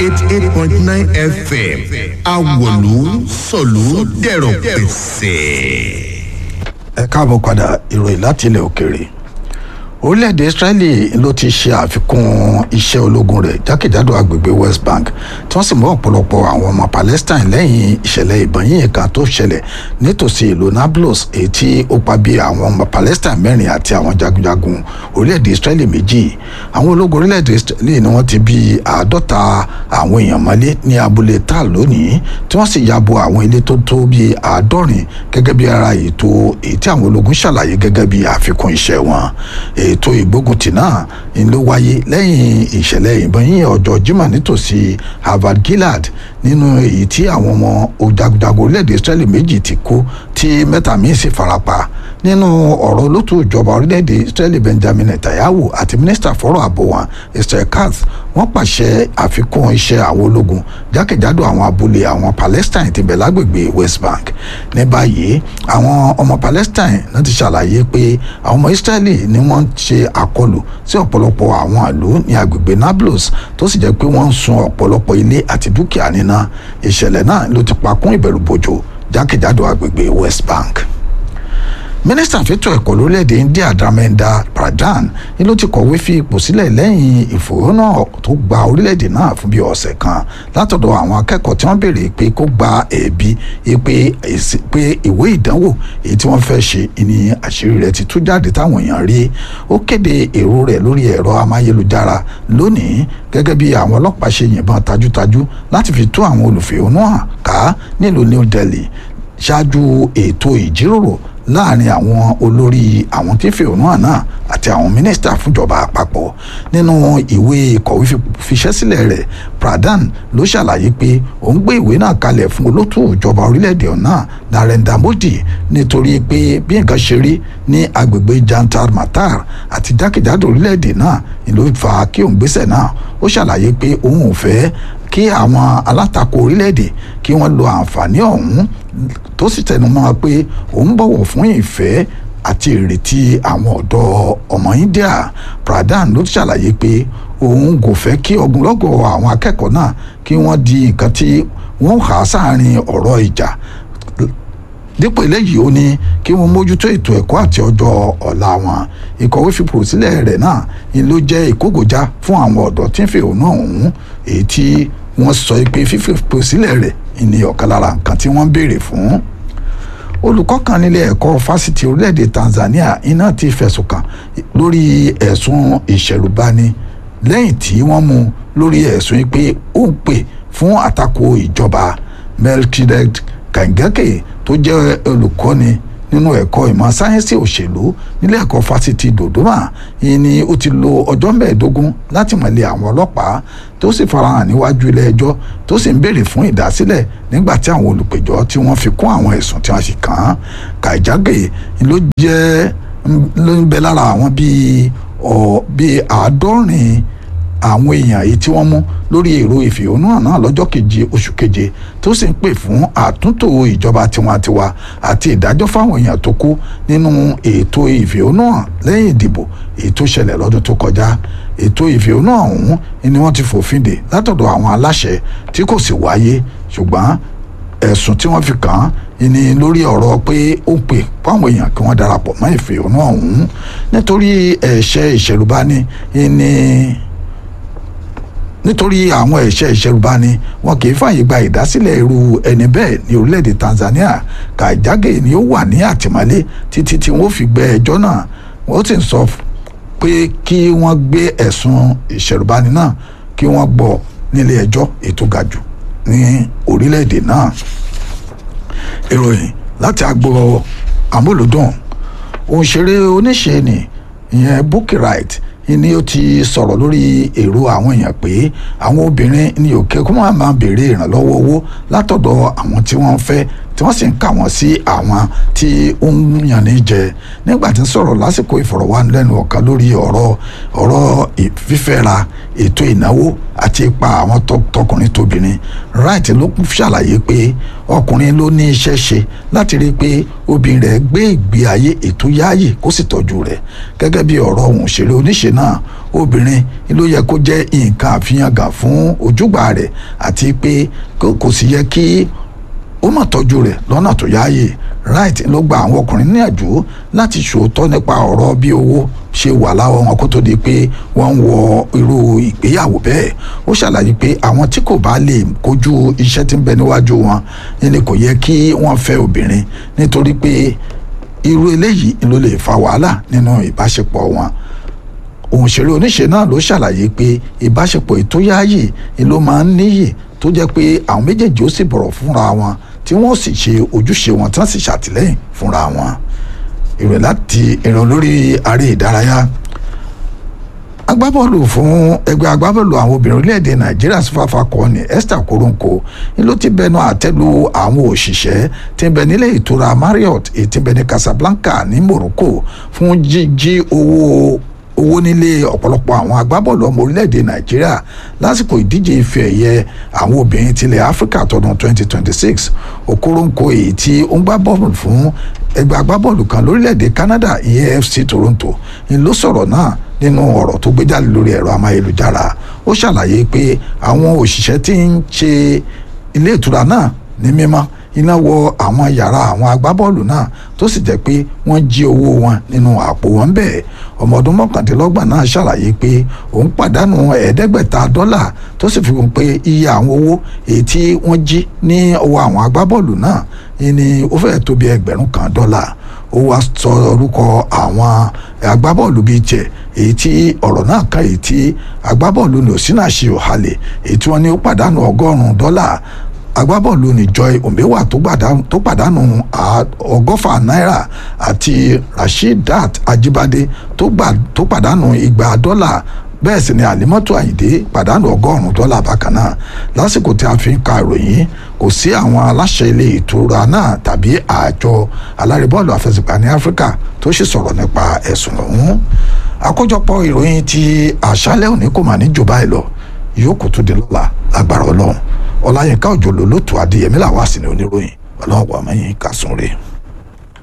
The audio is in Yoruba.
eighty eight point nine fm awolu sọ̀lú dẹ̀rọ̀ pẹ̀sẹ̀. ẹ káàbọ̀ padà ìròyìn láti ilẹ̀ òkèèrè orílẹ̀-èdè israeli ló ti ṣe àfikún iṣẹ́ ológun rẹ̀ jákèjádò agbègbè west bank tí wọ́n sì mú ọ̀pọ̀lọpọ̀ àwọn ọmọ palestine lẹ́yìn ìṣẹ̀lẹ̀ ìbọn yìnyín kan tó ṣẹlẹ̀ nítòsí ìlú nablus èyí tí ó pa bí àwọn ọmọ palestine mẹ́rin àti àwọn jagunjagun orílẹ̀-èdè israeli méjì àwọn ológun orílẹ̀-èdè israeli ni wọ́n ti bí àádọ́ta àwọn èèyàn mọ́lé ní abúlé tal lónìí tí wọ́n sì ya bo àwọn ilé tó tó bí àádọ́rin gẹ́gẹ́ bí ara ètò èyí tí àwọn ológun ṣàlàyé gẹ́gẹ́ bí àfikún iṣẹ́ wọn ètò ìgbóguntì náà ń ló wáyé lẹ́yìn ìṣẹ̀lẹ̀ ìbọn yíyan ọjọ́ jimá nítòsí harvard gillard nínú èyí tí àwọn ọmọ jagunjagun orílẹ̀-èdè israeli méjì ti kú tí mẹ́ta míín sì farapa nínú ọ̀rọ̀ olótú ìjọba orílẹ̀-èdè israeli benjamin netanyahu àti mínísítà fọ́rọ̀ ààbò wọn esther katz wọ́n pàṣẹ àfikún iṣẹ́ àwọn ológun jákèjádò àwọn abúlé àwọn palestine ti bẹ̀ lágbègbè west bank ní báyìí àwọn ọmọ palestine náà ti ṣàlàyé pé àwọn ọmọ israeli ni wọ́n ń ṣe àkọlù sí ọ̀pọ̀lọpọ̀ àwọn ìlú ní agbègbè nablus tó sì jẹ́ pé wọ́n ń sun ọ̀pọ̀lọpọ̀ ilé àti dúkìá níná ìṣẹ̀lẹ̀ náà ló ti pa kún ìbẹ̀rùbojo jákèjádò agbègbè west bank mínísítà fẹ́tọ̀ ẹ̀kọ́ lórílẹ̀‐èdè india dharmendra pradhan ni ló ti kọ̀wé fi ipò sílẹ̀ lẹ́yìn ìfòrónà tó gba orílẹ̀‐èdè náà fún bí ọ̀sẹ̀ kan látọ̀dọ̀ àwọn akẹ́kọ̀ọ́ tí wọ́n béèrè pé kó gba ẹ̀bi pé ìwé ìdánwò èyí tí wọ́n fẹ́ ṣe ní àṣírí rẹ̀ ti tú jáde táwọn èèyàn rí ó kéde èrò rẹ̀ lórí ẹ̀rọ amáyélujára lónìí gẹ́gẹ́ bí àwọn ọlọ́pàá ṣe yìnbọn tajútajú láti fi tú àwọn olùfẹ̀hónú hàn ká nílùú new delhi ṣáájú ètò ìjíròrò láàrin àwọn olórí àwọn tí ń fẹ̀hónú hàn náà àti àwọn mínísítà fúnjọba àpapọ̀ nínú ìwé ìkọ̀wé fiṣẹ́ sílẹ̀ rẹ̀ pradhan ló ṣàlàyé pé òun gbé ìwé náà kalẹ̀ fún olótú ìjọba orílẹ̀-èdè náà narendra modi nítorí pé bí nǹkan ṣe rí ní agbègbè jantar matar àti jákèjádò orílẹ̀-èdè náà ló fa kí òun gbéṣẹ̀ náà ó ṣàlàyé pé òun ò fẹ́ kí àwọn alátakò orílẹ̀-èdè kí wọ́n lo àǹfààní ọ̀hún tó sì tẹnumọ́ pé òun bọ̀wọ̀ fún ìfẹ́ àti ìrètí àwọn ọ̀dọ́ ọmọ india pradhan ló ṣàlàyé pé òun kò fẹ́ kí ogunlọ́gọ̀ àwọn akẹ́kọ̀ọ́ náà kí wọ́n di nǹkan tí wọ́n há sáàrin ọ̀rọ̀ ìjà dípò eléyìí ó ní kí wọ́n mójútó ètò ẹ̀kọ́ àti ọjọ́ ọ̀la wọn ìkọ̀wé fipò sílẹ̀ rẹ̀ náà ni ló jẹ́ ìkógojá fún àwọn ọ̀dọ́ tí ń fẹ̀hónú ọ̀hún èyí tí wọ́n sọ pé fífipò sílẹ̀ rẹ̀ ni ọ̀kan lára nǹkan tí wọ́n ń béèrè fún olùkọ́ kan nílé ẹ̀kọ́ fásitì orílẹ̀-èdè Tanzania iná ti fẹ̀sùn kàn lórí ẹ̀sùn ìṣẹ̀rùbani lẹ́yìn tí wọ́n mú lórí ẹ̀sùn pé ó ń pè fún àtakò ìjọba Melchizedek Kangake tó jẹ́ olùkọ́ni nínú ẹ̀kọ́ ìmọ̀ sáyẹ́nsì òṣèlú nílé ẹ̀kọ́ fásitì Dodoma yìí ni ó ti lo ọjọ́ mẹ́ẹ̀ẹ́dógún láti mọ̀lé àwọn ọlọ́pàá tó sì farahàn níwájú ilé ẹjọ́ tó sì ń béèrè fún ìdásílẹ̀ nígbà tí àwọn olùpẹ̀jọ́ tí wọ́n fi kún àwọn ẹ̀sùn tí wọ́n sì kàn án Kàìjágè ló jẹ́ ló ń bẹ lára àwọn bíi ọ̀ bíi àádọ́rin àwọn èèyàn èyí tí wọ́n mú lórí èrò ìfẹ̀hónúhàn náà lọ́jọ́ keje oṣù keje tó sì ń pè fún àtúntò ìjọba tiwantiwa àti ìdájọ́ fáwọn èèyàn tó kú nínú ètò ìfẹ̀hónúhàn lẹ́yìn ìdìbò èyí tó ṣẹlẹ̀ lọ́dún tó kọjá ètò ìfẹ̀hónúhàn ọ̀hún ni wọ́n ti fòfin dè látọ̀dọ̀ àwọn aláṣẹ tí kò sì wáyé ṣùgbọ́n ẹ̀sùn tí wọ́n fi kàn án ni lórí ọ̀rọ̀ pé ó ń pè fáwọn èèyàn kí wọ́n darapọ̀ mọ́ ìfẹ̀hónú ọ̀hún nítorí ẹ̀ṣẹ̀ ìṣẹ̀rùbani ni nítorí àwọn ẹ̀ṣẹ̀ ìṣẹ̀rùbani wọn kì í fààyè gba ìdásílẹ̀ irú ẹni bẹ́ẹ̀ ní orílẹ̀-èdè Tanzania Kàìjágè ni ó wà ní àtìmọ́lé títí tí wọ́n fi gbé ẹjọ́ náà wọ́n sì ń sọ pé kí wọ́n gbé ẹ̀sùn ìṣẹ̀rùbani náà kí wọ́n gbọ́ nílé ẹjọ́ ètò ga jù ní orílẹ̀-èdè náà ìròyìn láti agbo amúlùdùn òǹṣeré oníṣe ni ìyẹn Bukky Wright ni ó ti sọ̀rọ̀ lórí èrò àwọn èèyàn pé àwọn obìnrin ní òkè kó máa máa béèrè ìrànlọ́wọ́ owó látọ̀dọ̀ àwọn tí wọ́n fẹ́ tí wọ́n sì ń kà wọ́n sí àwọn tí ó ń yàn ní jẹ nígbà tí ń sọ̀rọ̀ lásìkò ìfọ̀rọ̀wánilẹ́nuwò kan lórí ọ̀rọ̀ ọ̀rọ̀ fífẹ́ra ètò ìnáwó àti ipa àwọn tọkùnrin tóbìnrin right ló ṣàlàyé pé ọkùnrin ló ní iṣẹ́ ṣe láti rí i pé obìnrin rẹ̀ gbé ìgbé ayé ètò yáàyè kó sì tọ́jú rẹ̀ gẹ́gẹ́ bí ọ̀rọ̀ ohun òṣèré oníṣe náà obìnrin ló yẹ kó jẹ́ nǹkan àfihàn fún ojúgbà rẹ̀ àti pé kò sì yẹ kí ó mà tọ́jú rẹ̀ lọ́nà tó yáàyè right ló gba àwọn ọkùnrin níyànjú láti ṣòótọ́ nípa ọ̀rọ̀ bí owó ṣe wà láwọn wọn kó tó di pé wọ́n ń wọ irú ìgbéyàwó bẹ́ẹ̀ ó ṣàlàyé pé àwọn tí kò bá lè kojú iṣẹ́ tí ń bẹ níwájú wọn ni kò yẹ kí wọ́n fẹ́ obìnrin nítorí pé irú eléyìí ló lè fa wàhálà nínú ìbáṣepọ̀ wọn òǹṣèré oníṣe náà ló ṣàlàyé pé ìbáṣepọ̀ ètò yáàyè ló máa ń níyì tó jẹ́ pé àwọn méjèèjì ó sì bọ̀rọ̀ fúnra wọn tí wọ́n sì ṣe ojúṣe wọn tí wọ́n sì ṣàtìlẹ́yìn fúnra wọn ìròyìn láti ìrìn lórí aré ìdárayá agbábọ́ọ̀lù fún ẹgbẹ́ agbábọ́ọ̀lù àwọn obìnrin orílẹ̀-èdè nàìjíríà sífàfà kọ́ ni esther koronko ni ló ti bẹnu àtẹ́lu àwọn òṣìṣẹ́ tí ń bẹ nílé ìtura marriott èyí tí ń bẹ ní casablanca ní morocco fún jíjí owó owó nílé ọ̀pọ̀lọpọ̀ àwọn agbábọ́ọ̀lù ọmọ orílẹ̀-èdè nàìjíríà lásìkò ìdíje ife ẹ̀yẹ àwọn obìnrin tilẹ̀ áfíríkà tọdún 2026 okoronkwo èyí tí ó ń gbá bọ́ọ̀lù fún ẹgbẹ́ agbábọ́ọ̀lù kan lórílẹ̀-èdè canada ìyẹn fc toronto ni ló sọ̀rọ̀ náà nínú ọ̀rọ̀ tó gbé jáde lórí ẹ̀rọ amáyélujára ó ṣàlàyé pé àwọn òṣìṣẹ́ tí ń ṣe ilé ìtura náà ní mímọ́ iná wọ àwọn yàrá àwọn agbábọ́ọ̀lù náà tó sì jẹ́ pé wọ́n jí owó wọn nínú àpò wọn bẹ́ẹ̀ ọmọ ọdún mọ́kàndínlọ́gbọ̀n náà ṣàlàyé pé òun pàdánù ẹ̀ẹ́dẹ́gbẹ̀ta dọ́là tó sì fi hàn pé iye àwọn owó èyí tí wọ́n jí ní ọwọ́ àwọn agbábọ́ọ̀lù náà ni ó fẹ́ẹ̀ tó bí ẹgbẹ̀rún kan dọ́là ó wá sọ orúkọ àwọn agbábọ́ọ̀lù bíi tiẹ̀ èyí tí ọ̀rọ̀ náà kan èyí tí agbábọ́ọ̀lù ní òsínà ṣe òhalẹ̀ èyí tí wọ́n ní ó pàdánù ọgọ́rùn-ún dọ́là agbábọ́ọ̀lù ní joy ombewa tó pàdánù ọgọ́fà náírà àti rasheedat ajibade tó pàdánù igba dọ́là bẹ́ẹ̀ sì ni àlímọ́tò àyìndé pàdánù ọgọ́rùn-ún dọ́là bákan náà lásìkò tí a fi ń ka ìròyìn kò sí àwọn aláṣẹ ilé ìtura náà tàbí àjọ alárìbọ́ọ̀lù àfẹsẹ̀gbá ní áfíríkà tó sì sọ̀rọ̀ nípa ẹ̀sùn ọ̀hún àkójọpọ̀ ìròyìn ti àṣálẹ́ òní kò mà ní jù báyìí lọ yòókù tó di lọ́la lágbára ọlọ́run ọláyínká òjò lòlótò adéyẹmí làwọn àsìnì oníròyìn ọlọ́wọ́ àmọ́yìn kásùn rèé.